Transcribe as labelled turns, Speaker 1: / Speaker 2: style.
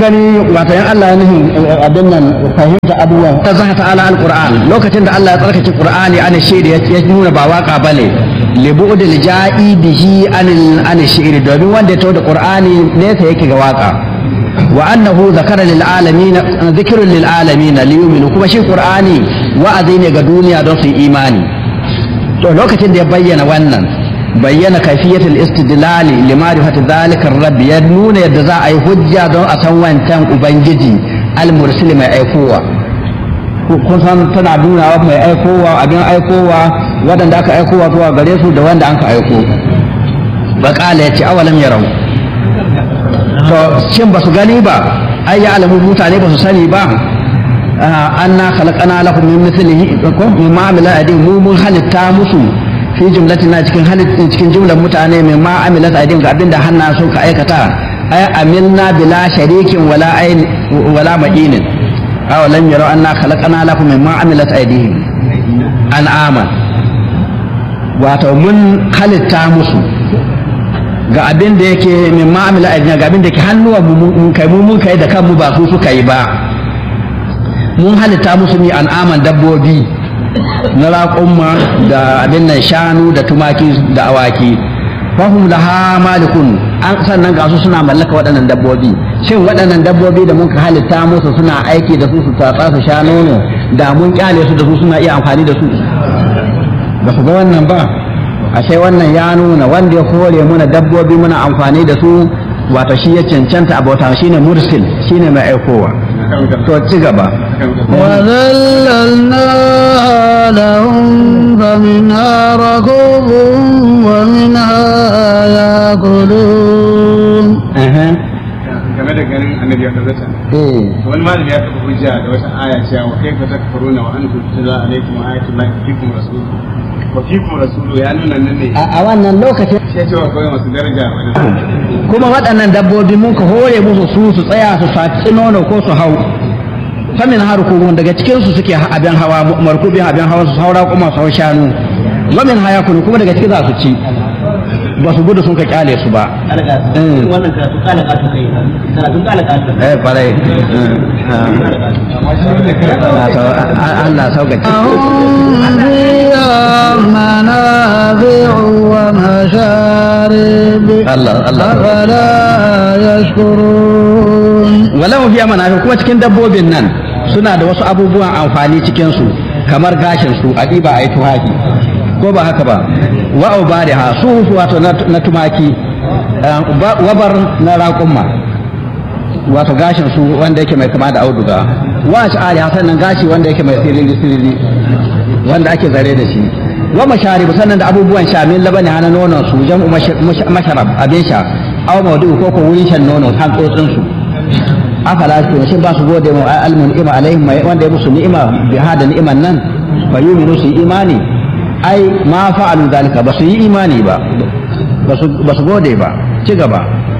Speaker 1: gani wato yan Allah ya nufin abin nan fahimta abubuwan ta zaha ta'ala alquran lokacin da Allah ya tsarkake qur'ani ana shaida ya nuna ba waka bane libu'dil ja'i bihi anil an shi'ri domin wanda ya tawo da qur'ani nesa yake ga waka wa annahu zakara lil alamin dhikrun lil alamin li yu'minu kuma shi qur'ani wa'azi ne ga duniya don su yi imani to lokacin da ya bayyana wannan bayyana kaifiyatul istidlali limarifati dhalika rabb ya nuna yadda za a yi hujja don a san wancan ubangiji al-mursil mai aikowa kun san tana nuna mai aikowa abin aikowa waɗanda aka aikowa zuwa gare su da wanda an ka aiko baƙala ya ce awalam yarau to shin ba su gani ba ai ya alamu mutane ba su sani ba anna khalaqana lakum min mithlihi ko mimma amila aydihim mu mun halitta musu fi jumlatina cikin halittin cikin jumlar mutane mai ma amilat aydihim ga abinda hanna sun ka aikata ay amilna bila sharikin wala ayn wala ma'inin aw lam yaraw anna khalaqana lakum mimma amilat aydihim an'ama wato mun halitta musu ga abin da yake min ma'amila aidina ga abin da ke hannuwa mun kai mu mun kai da kanmu ba su suka yi ba mun halitta musu ni an'aman dabbobi na raƙumma da abin nan shanu da tumaki da awaki fahum laha malikun an sannan ga su suna mallaka waɗannan dabbobi shin waɗannan dabbobi da muka halitta musu suna aiki da su su tatsa su sha nono da mun kyale su da su suna iya amfani da su ba su ga wannan ba ashe wannan ya nuna wanda ya kore muna dabbobi muna amfani da su wato shi ya cancanta abota shine mursil shine mai aikowa to ci gaba
Speaker 2: وذللناها لهم فمنها ركوبهم ومنها يأكلون
Speaker 3: game da ganin annabi ya kazzata wani malami ya taɓa hujja da wata aya cewa wa kaifa takfuruna wa antum tutla alaikum ayatullahi wa fikum rasuluhu wa fikum rasuluhu ya nuna nan ne
Speaker 1: a wannan lokacin
Speaker 3: sai cewa kawai masu daraja wani
Speaker 1: kuma waɗannan dabbobi mun ka hore musu su su tsaya su saci nono ko su hau famin harkubun daga cikin su suke abin hawa markubin abin hawa su haura kuma su hau shanu wamin haya kunu kuma daga ciki za su ci ba su gudu sun ka kyale su ba
Speaker 4: wannan karatu kala kato kai karatu kala kato
Speaker 1: eh kwarai Allah sauƙaƙe
Speaker 2: لهم فيها منافع ومشارب
Speaker 1: Allah Allah
Speaker 2: أفلا يشكرون
Speaker 1: walau fiya manafi kuma cikin dabbobin nan suna da wasu abubuwan amfani cikin su kamar gashin su a ɗiba a yi tuhafi ko ba haka ba wa ubariha su wato na tumaki wabar na raƙumma wato gashin su wanda yake mai kama da auduga wa sha'ari sannan gashi wanda yake mai siriri siriri wanda ake zare da shi wa masharib sannan da abubuwan sha min labani hana nonon su jam'u masharab abin sha aw mawdu ko ko wurin shan nono hantsotsin su afala su shin ba su gode mu ai almun ni'ima alaihim wanda ya musu ni'ima bi hada ni'iman nan fa yuminu su imani ai ma fa'alu zalika ba su yi imani ba ba su gode ba ci gaba